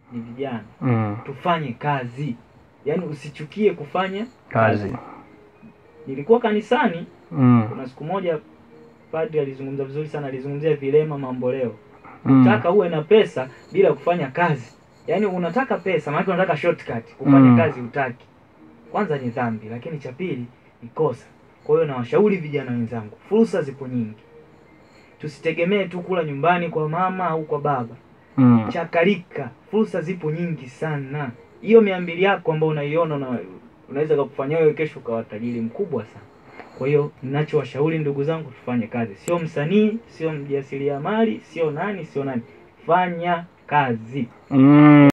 ni vijana Mm. tufanye kazi yaani usichukie kufanya Kazi. nilikuwa kanisani Mm. kuna siku moja padri alizungumza vizuri sana alizungumzia vilema mamboleo Mm. taka uwe na pesa bila kufanya kazi yaani unataka pesa maanake unataka shortcut kufanya Mm. kazi utaki kwanza ni dhambi lakini cha pili ni kosa kwa hiyo nawashauri vijana wenzangu fursa zipo nyingi tusitegemee tu kula nyumbani kwa mama au kwa baba Mm. chakalika fursa zipo nyingi sana hiyo mia mbili yako ambayo unaiona una, unaweza kakufanya wewe kesho ukawa tajiri mkubwa sana kwa hiyo ninachowashauri ndugu zangu tufanye kazi sio msanii sio mjasiriamali sio nani sio nani fanya kazi Mm.